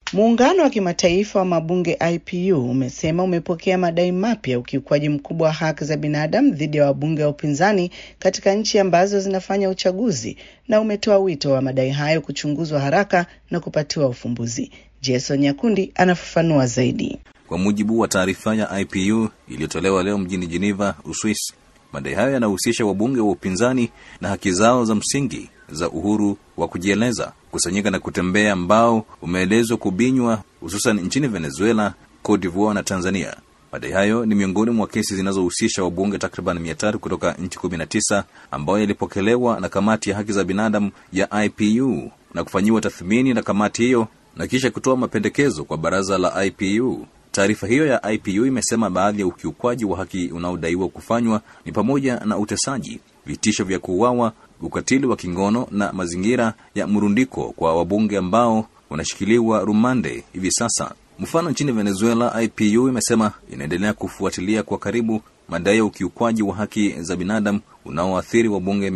Muungano wa kimataifa wa mabunge IPU umesema umepokea madai mapya ya ukiukwaji mkubwa wa haki za binadamu dhidi ya wabunge wa upinzani katika nchi ambazo zinafanya uchaguzi na umetoa wito wa madai hayo kuchunguzwa haraka na kupatiwa ufumbuzi. Jason Nyakundi anafafanua zaidi. Kwa mujibu wa taarifa ya IPU iliyotolewa leo mjini Geneva, Uswisi, madai hayo yanahusisha wabunge wa upinzani na haki zao za msingi za uhuru wa kujieleza, kusanyika na kutembea, ambao umeelezwa kubinywa hususan nchini Venezuela, Cote d'Ivoire na Tanzania. Madai hayo ni miongoni mwa kesi zinazohusisha wabunge takriban mia tatu kutoka nchi kumi na tisa ambayo yalipokelewa na kamati ya haki za binadamu ya IPU na kufanyiwa tathmini na kamati hiyo na kisha kutoa mapendekezo kwa baraza la IPU. Taarifa hiyo ya IPU imesema baadhi ya ukiukwaji wa haki unaodaiwa kufanywa ni pamoja na utesaji, vitisho vya kuuawa, ukatili wa kingono na mazingira ya mrundiko kwa wabunge ambao wanashikiliwa rumande hivi sasa. Mfano, nchini Venezuela, IPU imesema inaendelea kufuatilia kwa karibu madai ya ukiukwaji wa haki za binadamu unaoathiri wabunge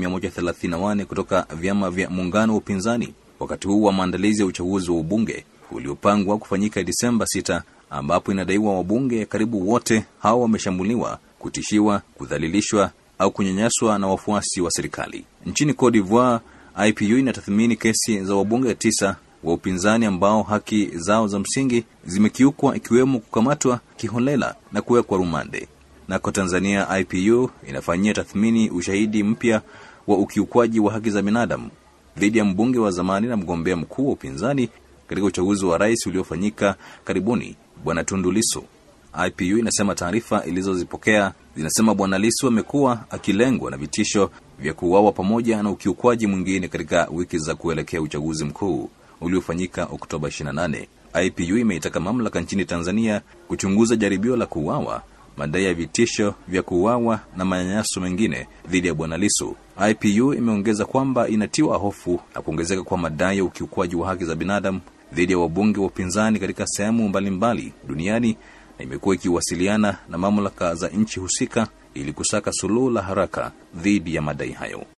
134 kutoka vyama vya muungano wa upinzani wakati huu wa maandalizi ya uchaguzi wa ubunge uliopangwa kufanyika Disemba 6 ambapo inadaiwa wabunge karibu wote hao wameshambuliwa, kutishiwa, kudhalilishwa au kunyanyaswa na wafuasi wa serikali. Nchini Cote d'Ivoire, IPU inatathmini kesi za wabunge tisa wa upinzani ambao haki zao za msingi zimekiukwa, ikiwemo kukamatwa kiholela na kuwekwa rumande. Nako Tanzania, IPU inafanyia tathmini ushahidi mpya wa ukiukwaji wa haki za binadamu dhidi ya mbunge wa zamani na mgombea mkuu wa upinzani katika uchaguzi wa rais uliofanyika karibuni, Bwana Tundu Lissu. IPU inasema taarifa ilizozipokea zinasema Bwana Lissu amekuwa akilengwa na vitisho vya kuuawa pamoja na ukiukwaji mwingine katika wiki za kuelekea uchaguzi mkuu uliofanyika Oktoba 28. IPU imeitaka mamlaka nchini Tanzania kuchunguza jaribio la kuuawa, madai ya vitisho vya kuuawa na manyanyaso mengine dhidi ya Bwana Lissu. IPU imeongeza kwamba inatiwa hofu na kuongezeka kwa madai ya ukiukwaji wa haki za binadamu dhidi ya wabunge wa upinzani katika sehemu mbalimbali duniani na imekuwa ikiwasiliana na mamlaka za nchi husika ili kusaka suluhu la haraka dhidi ya madai hayo.